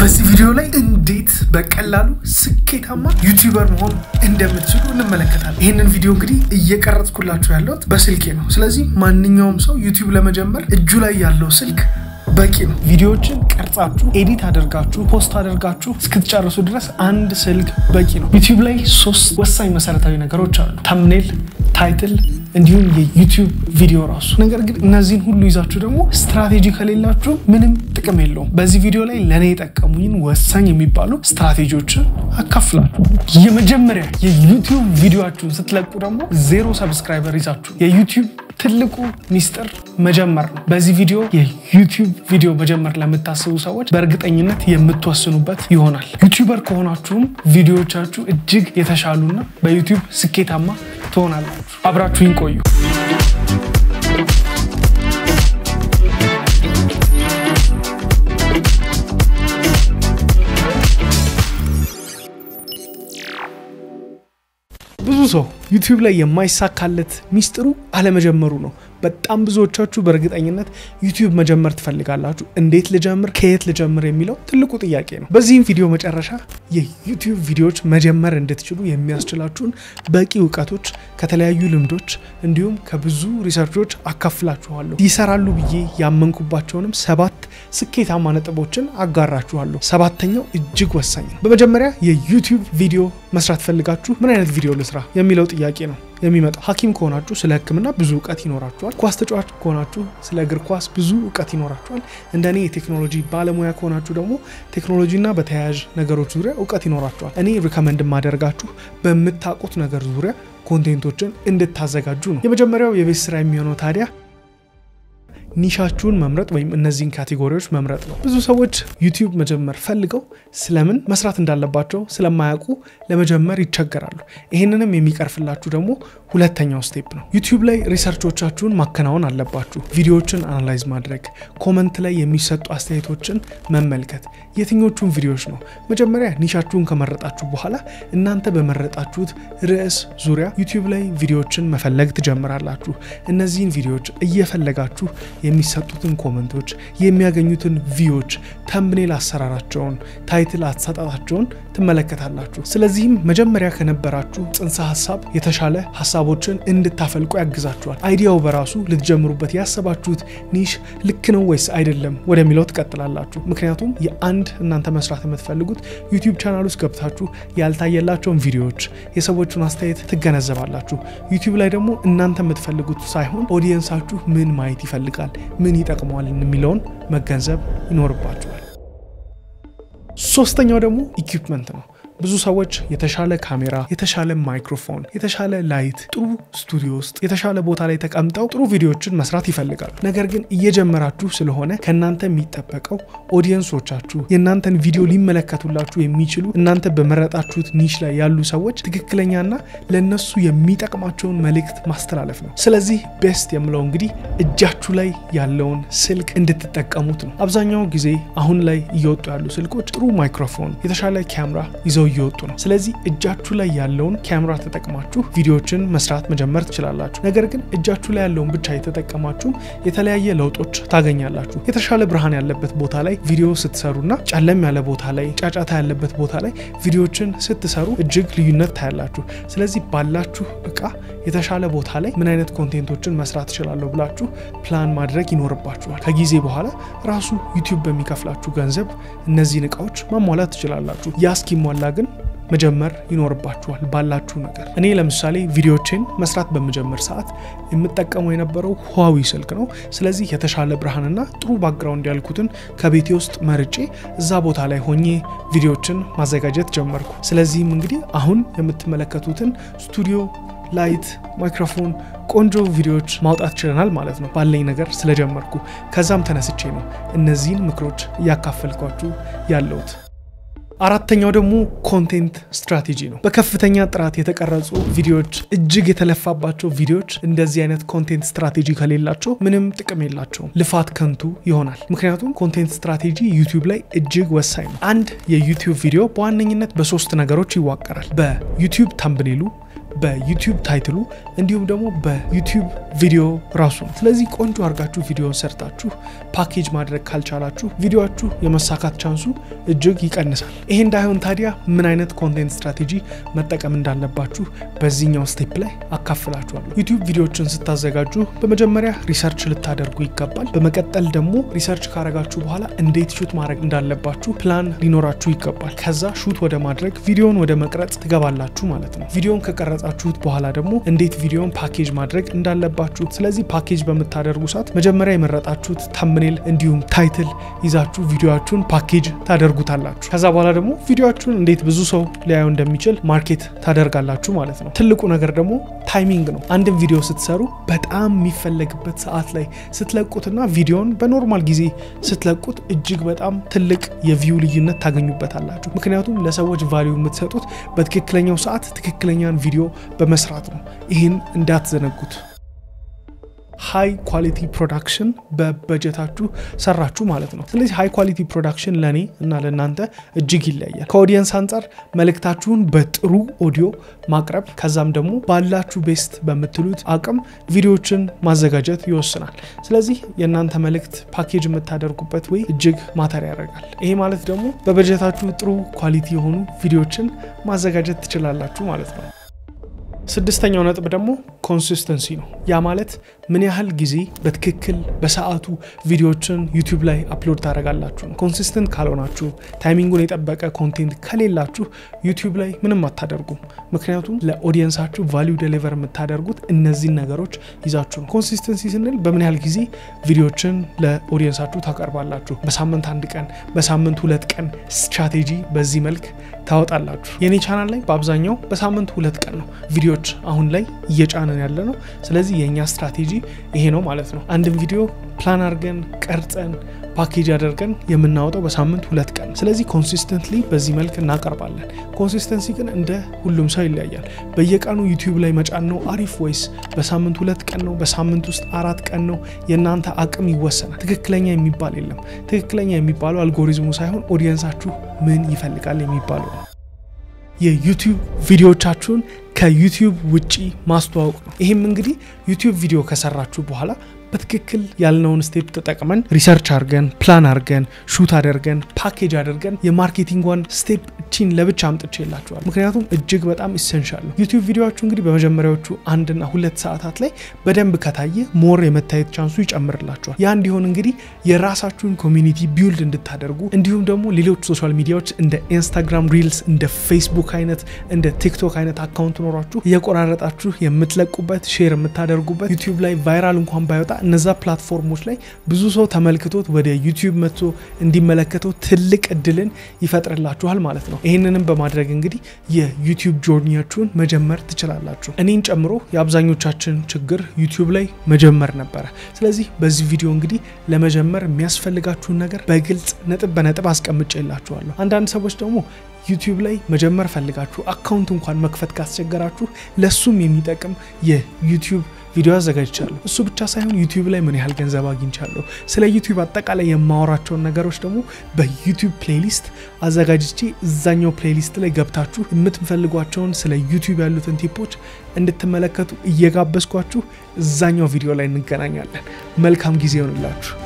በዚህ ቪዲዮ ላይ እንዴት በቀላሉ ስኬታማ ዩቲዩበር መሆን እንደምትችሉ እንመለከታለን። ይህንን ቪዲዮ እንግዲህ እየቀረጽኩላችሁ ያለሁት በስልኬ ነው። ስለዚህ ማንኛውም ሰው ዩቲዩብ ለመጀመር እጁ ላይ ያለው ስልክ በቂ ነው። ቪዲዮዎችን ቀርጻችሁ ኤዲት አድርጋችሁ ፖስት አድርጋችሁ እስክትጨርሱ ድረስ አንድ ስልክ በቂ ነው። ዩቲዩብ ላይ ሶስት ወሳኝ መሰረታዊ ነገሮች አሉ። ተምኔል፣ ታይትል እንዲሁም የዩቲዩብ ቪዲዮ ራሱ። ነገር ግን እነዚህን ሁሉ ይዛችሁ ደግሞ ስትራቴጂ ከሌላችሁ ምንም ጥቅም የለውም። በዚህ ቪዲዮ ላይ ለእኔ የጠቀሙኝን ወሳኝ የሚባሉ ስትራቴጂዎችን አካፍላችሁ የመጀመሪያ የዩቲዩብ ቪዲዮችሁን ስትለቁ ደግሞ ዜሮ ሰብስክራይበር ይዛችሁ የዩቲዩብ ትልቁ ሚስጥር መጀመር ነው። በዚህ ቪዲዮ የዩቲዩብ ቪዲዮ መጀመር ለምታስቡ ሰዎች በእርግጠኝነት የምትወስኑበት ይሆናል። ዩቲዩበር ከሆናችሁም ቪዲዮዎቻችሁ እጅግ የተሻሉና በዩቲዩብ ስኬታማ ትሆናላችሁ። አብራችሁኝ ቆዩ። ብዙ ሰው ዩቲዩብ ላይ የማይሳካለት ሚስጥሩ አለመጀመሩ ነው። በጣም ብዙዎቻችሁ በእርግጠኝነት ዩቲዩብ መጀመር ትፈልጋላችሁ። እንዴት ልጀምር፣ ከየት ልጀምር የሚለው ትልቁ ጥያቄ ነው። በዚህም ቪዲዮ መጨረሻ የዩቲዩብ ቪዲዮዎች መጀመር እንድትችሉ የሚያስችላችሁን በቂ እውቀቶች ከተለያዩ ልምዶች እንዲሁም ከብዙ ሪሰርቾች አካፍላችኋለሁ። ይሰራሉ ብዬ ያመንኩባቸውንም ሰባት ስኬታማ ነጥቦችን አጋራችኋለሁ። ሰባተኛው እጅግ ወሳኝ ነው። በመጀመሪያ የዩቲዩብ ቪዲዮ መስራት ፈልጋችሁ ምን አይነት ቪዲዮ ልስራ የሚለው ጥያቄ ነው የሚመጣው። ሐኪም ከሆናችሁ ስለ ሕክምና ብዙ እውቀት ይኖራችኋል። ኳስ ተጫዋች ከሆናችሁ ስለ እግር ኳስ ብዙ እውቀት ይኖራችኋል። እንደ እኔ የቴክኖሎጂ ባለሙያ ከሆናችሁ ደግሞ ቴክኖሎጂና በተያያዥ ነገሮች ዙሪያ እውቀት ይኖራችኋል። እኔ ሪከመንድ የማደርጋችሁ በምታውቁት ነገር ዙሪያ ኮንቴንቶችን እንድታዘጋጁ ነው። የመጀመሪያው የቤት ስራ የሚሆነው ታዲያ ኒሻችሁን መምረጥ ወይም እነዚህን ካቴጎሪዎች መምረጥ ነው። ብዙ ሰዎች ዩቲዩብ መጀመር ፈልገው ስለምን መስራት እንዳለባቸው ስለማያውቁ ለመጀመር ይቸገራሉ። ይህንንም የሚቀርፍላችሁ ደግሞ ሁለተኛው ስቴፕ ነው። ዩቲዩብ ላይ ሪሰርቾቻችሁን ማከናወን አለባችሁ። ቪዲዮዎችን አናላይዝ ማድረግ፣ ኮመንት ላይ የሚሰጡ አስተያየቶችን መመልከት፣ የትኞቹን ቪዲዮዎች ነው። መጀመሪያ ኒሻችሁን ከመረጣችሁ በኋላ እናንተ በመረጣችሁት ርዕስ ዙሪያ ዩቲዩብ ላይ ቪዲዮዎችን መፈለግ ትጀምራላችሁ። እነዚህን ቪዲዮዎች እየፈለጋችሁ የሚሰጡትን ኮመንቶች፣ የሚያገኙትን ቪዎች፣ ተምብኔል አሰራራቸውን፣ ታይትል አሰጣጣቸውን ትመለከታላችሁ። ስለዚህም መጀመሪያ ከነበራችሁ ጽንሰ ሀሳብ የተሻለ ሀሳቦችን እንድታፈልቁ ያግዛችኋል። አይዲያው በራሱ ልትጀምሩበት ያሰባችሁት ኒሽ ልክ ነው ወይስ አይደለም ወደሚለው ትቀጥላላችሁ። ምክንያቱም የአንድ እናንተ መስራት የምትፈልጉት ዩቲዩብ ቻናል ውስጥ ገብታችሁ ያልታየላቸውን ቪዲዮዎች፣ የሰዎቹን አስተያየት ትገነዘባላችሁ። ዩቲዩብ ላይ ደግሞ እናንተ የምትፈልጉት ሳይሆን ኦዲየንሳችሁ ምን ማየት ይፈልጋል ምን ይጠቅመዋል የሚለውን መገንዘብ ይኖርባቸዋል። ሶስተኛው ደግሞ ኢኩፕመንት ነው። ብዙ ሰዎች የተሻለ ካሜራ፣ የተሻለ ማይክሮፎን፣ የተሻለ ላይት፣ ጥሩ ስቱዲዮ ውስጥ የተሻለ ቦታ ላይ ተቀምጠው ጥሩ ቪዲዮዎችን መስራት ይፈልጋሉ። ነገር ግን እየጀመራችሁ ስለሆነ ከእናንተ የሚጠበቀው ኦዲየንሶቻችሁ የእናንተን ቪዲዮ ሊመለከቱላችሁ የሚችሉ እናንተ በመረጣችሁት ኒሽ ላይ ያሉ ሰዎች ትክክለኛና ለእነሱ የሚጠቅማቸውን መልእክት ማስተላለፍ ነው። ስለዚህ ቤስት የምለው እንግዲህ እጃችሁ ላይ ያለውን ስልክ እንድትጠቀሙት ነው። አብዛኛው ጊዜ አሁን ላይ እየወጡ ያሉ ስልኮች ጥሩ ማይክሮፎን፣ የተሻለ ካሜራ ይዘው እየወጡ ነው። ስለዚህ እጃችሁ ላይ ያለውን ካሜራ ተጠቅማችሁ ቪዲዮዎችን መስራት መጀመር ትችላላችሁ። ነገር ግን እጃችሁ ላይ ያለውን ብቻ የተጠቀማችሁም የተለያየ ለውጦች ታገኛላችሁ። የተሻለ ብርሃን ያለበት ቦታ ላይ ቪዲዮ ስትሰሩና ጨለም ያለ ቦታ ላይ፣ ጫጫታ ያለበት ቦታ ላይ ቪዲዮዎችን ስትሰሩ እጅግ ልዩነት ታያላችሁ። ስለዚህ ባላችሁ እቃ የተሻለ ቦታ ላይ ምን አይነት ኮንቴንቶችን መስራት ትችላለሁ ብላችሁ ፕላን ማድረግ ይኖርባችኋል። ከጊዜ በኋላ ራሱ ዩቲዩብ በሚከፍላችሁ ገንዘብ እነዚህን እቃዎች ማሟላት ትችላላችሁ። ያ እስኪሟላ ግን መጀመር ይኖርባችኋል ባላችሁ ነገር። እኔ ለምሳሌ ቪዲዮችን መስራት በምጀምር ሰዓት የምጠቀመው የነበረው ሁዋዊ ስልክ ነው። ስለዚህ የተሻለ ብርሃንና ጥሩ ባክግራውንድ ያልኩትን ከቤቴ ውስጥ መርጬ እዛ ቦታ ላይ ሆኜ ቪዲዮችን ማዘጋጀት ጀመርኩ። ስለዚህም እንግዲህ አሁን የምትመለከቱትን ስቱዲዮ ላይት፣ ማይክሮፎን፣ ቆንጆ ቪዲዮዎች ማውጣት ችለናል ማለት ነው ባለኝ ነገር ስለጀመርኩ። ከዛም ተነስቼ ነው እነዚህን ምክሮች እያካፈልኳችሁ ያለሁት። አራተኛው ደግሞ ኮንቴንት ስትራቴጂ ነው። በከፍተኛ ጥራት የተቀረጹ ቪዲዮዎች፣ እጅግ የተለፋባቸው ቪዲዮዎች እንደዚህ አይነት ኮንቴንት ስትራቴጂ ከሌላቸው ምንም ጥቅም የላቸውም፣ ልፋት ከንቱ ይሆናል። ምክንያቱም ኮንቴንት ስትራቴጂ ዩቲዩብ ላይ እጅግ ወሳኝ ነው። አንድ የዩቲዩብ ቪዲዮ በዋነኝነት በሶስት ነገሮች ይዋቀራል። በዩቲዩብ ተምብኔሉ በዩቲዩብ ታይትሉ እንዲሁም ደግሞ በዩቲዩብ ቪዲዮ ራሱ ነው። ስለዚህ ቆንጆ አድርጋችሁ ቪዲዮን ሰርታችሁ ፓኬጅ ማድረግ ካልቻላችሁ ቪዲዮችሁ የመሳካት ቻንሱ እጅግ ይቀንሳል። ይሄ እንዳይሆን ታዲያ ምን አይነት ኮንቴንት ስትራቴጂ መጠቀም እንዳለባችሁ በዚህኛው ስቴፕ ላይ አካፍላችኋለሁ። ዩቲዩብ ቪዲዮችን ስታዘጋጁ በመጀመሪያ ሪሰርች ልታደርጉ ይገባል። በመቀጠል ደግሞ ሪሰርች ካረጋችሁ በኋላ እንዴት ሹት ማድረግ እንዳለባችሁ ፕላን ሊኖራችሁ ይገባል። ከዛ ሹት ወደ ማድረግ ቪዲዮን ወደ መቅረጽ ትገባላችሁ ማለት ነው። ቪዲዮን ከቀረጻችሁት በኋላ ደግሞ እንዴት ቪዲዮን ፓኬጅ ማድረግ እንዳለባችሁ። ስለዚህ ፓኬጅ በምታደርጉ ሰዓት መጀመሪያ የመረጣችሁት ታምኔል እንዲሁም ታይትል ይዛችሁ ቪዲዮችሁን ፓኬጅ ታደርጉታላችሁ። ከዛ በኋላ ደግሞ ቪዲዮችሁን እንዴት ብዙ ሰው ሊያየው እንደሚችል ማርኬት ታደርጋላችሁ ማለት ነው። ትልቁ ነገር ደግሞ ታይሚንግ ነው። አንድን ቪዲዮ ስትሰሩ በጣም የሚፈለግበት ሰዓት ላይ ስትለቁትና ቪዲዮን በኖርማል ጊዜ ስትለቁት እጅግ በጣም ትልቅ የቪው ልዩነት ታገኙበታላችሁ። ምክንያቱም ለሰዎች ቫሊዩ የምትሰጡት በትክክለኛው ሰዓት ትክክለኛን ቪዲዮ በመስራት ነው። ይህን እንዳትዘነጉት። ሃይ ኳሊቲ ፕሮዳክሽን በበጀታችሁ ሰራችሁ ማለት ነው። ስለዚህ ሃይ ኳሊቲ ፕሮዳክሽን ለእኔ እና ለእናንተ እጅግ ይለያል። ከኦዲየንስ አንጻር መልእክታችሁን በጥሩ ኦዲዮ ማቅረብ ከዛም ደግሞ ባላችሁ ቤስት በምትሉት አቅም ቪዲዮዎችን ማዘጋጀት ይወስናል። ስለዚህ የእናንተ መልእክት ፓኬጅ የምታደርጉበት ወይ እጅግ ማተር ያደርጋል። ይሄ ማለት ደግሞ በበጀታችሁ ጥሩ ኳሊቲ የሆኑ ቪዲዮዎችን ማዘጋጀት ትችላላችሁ ማለት ነው። ስድስተኛው ነጥብ ደግሞ ኮንሲስተንሲ ነው። ያ ማለት ምን ያህል ጊዜ በትክክል በሰዓቱ ቪዲዮዎችን ዩቲዩብ ላይ አፕሎድ ታደርጋላችሁ ነው። ኮንሲስተንት ካልሆናችሁ፣ ታይሚንጉን የጠበቀ ኮንቴንት ከሌላችሁ ዩቲዩብ ላይ ምንም አታደርጉም። ምክንያቱም ለኦዲየንሳችሁ ቫሊዩ ዴሊቨር የምታደርጉት እነዚህን ነገሮች ይዛችሁ ነው። ኮንሲስተንሲ ስንል በምን ያህል ጊዜ ቪዲዮዎችን ለኦዲየንሳችሁ ታቀርባላችሁ። በሳምንት አንድ ቀን፣ በሳምንት ሁለት ቀን ስትራቴጂ በዚህ መልክ ታወጣላችሁ። የኔ ቻናል ላይ በአብዛኛው በሳምንት ሁለት ቀን ነው ቪዲዮዎች አሁን ላይ እየጫንን ያለ ነው። ስለዚህ የእኛ ስትራቴጂ ይሄ ነው ማለት ነው። አንድን ቪዲዮ ፕላን አድርገን ቀርጸን ፓኬጅ አድርገን የምናወጣው በሳምንት ሁለት ቀን። ስለዚህ ኮንሲስተንትሊ በዚህ መልክ እናቀርባለን። ኮንሲስተንሲ ግን እንደ ሁሉም ሰው ይለያያል። በየቀኑ ዩቲዩብ ላይ መጫን ነው አሪፍ ወይስ በሳምንት ሁለት ቀን ነው? በሳምንት ውስጥ አራት ቀን ነው? የእናንተ አቅም ይወሰናል። ትክክለኛ የሚባል የለም። ትክክለኛ የሚባለው አልጎሪዝሙ ሳይሆን ኦዲየንሳችሁ ምን ይፈልጋል የሚባለው ነው። የዩቲዩብ ቪዲዮዎቻችሁን ከዩቲዩብ ውጪ ማስተዋወቅ ነው። ይህም እንግዲህ ዩቲዩብ ቪዲዮ ከሰራችሁ በኋላ በትክክል ያልነውን ስቴፕ ተጠቅመን ሪሰርች አድርገን ፕላን አድርገን ሹት አድርገን ፓኬጅ አድርገን የማርኬቲንጓን ስቴፕ ቺን ለብቻ አምጥቼ የላችኋል። ምክንያቱም እጅግ በጣም ኢሰንሻል ነው። ዩቲዩብ ቪዲዮችሁ እንግዲህ በመጀመሪያዎቹ አንድና ሁለት ሰዓታት ላይ በደንብ ከታየ ሞር የመታየት ቻንሱ ይጨምርላችኋል። ያ እንዲሆን እንግዲህ የራሳችሁን ኮሚኒቲ ቢውልድ እንድታደርጉ እንዲሁም ደግሞ ሌሎች ሶሻል ሚዲያዎች እንደ ኢንስታግራም ሪልስ፣ እንደ ፌስቡክ አይነት እንደ ቲክቶክ አይነት አካውንት ኖሯችሁ እየቆራረጣችሁ የምትለቁበት ሼር የምታደርጉበት ዩቲዩብ ላይ ቫይራል እንኳን ባይወጣ እነዛ ፕላትፎርሞች ላይ ብዙ ሰው ተመልክቶት ወደ ዩቲዩብ መጥቶ እንዲመለከተው ትልቅ እድልን ይፈጥርላችኋል ማለት ነው። ይህንንም በማድረግ እንግዲህ የዩቲዩብ ጆርኒያችሁን መጀመር ትችላላችሁ። እኔን ጨምሮ የአብዛኞቻችን ችግር ዩቲዩብ ላይ መጀመር ነበረ። ስለዚህ በዚህ ቪዲዮ እንግዲህ ለመጀመር የሚያስፈልጋችሁን ነገር በግልጽ ነጥብ በነጥብ አስቀምጬላችኋለሁ። አንዳንድ ሰዎች ደግሞ ዩቲዩብ ላይ መጀመር ፈልጋችሁ አካውንት እንኳን መክፈት ካስቸገራችሁ ለሱም የሚጠቅም የዩቲዩብ ቪዲዮ አዘጋጅቻለሁ። እሱ ብቻ ሳይሆን ዩቲዩብ ላይ ምን ያህል ገንዘብ አግኝቻለሁ፣ ስለ ዩቲዩብ አጠቃላይ የማወራቸውን ነገሮች ደግሞ በዩቲዩብ ፕሌሊስት አዘጋጅቼ እዛኛው ፕሌሊስት ላይ ገብታችሁ የምትፈልጓቸውን ስለ ዩቲዩብ ያሉትን ቲፖች እንድትመለከቱ እየጋበዝኳችሁ እዛኛው ቪዲዮ ላይ እንገናኛለን። መልካም ጊዜ ይሆንላችሁ።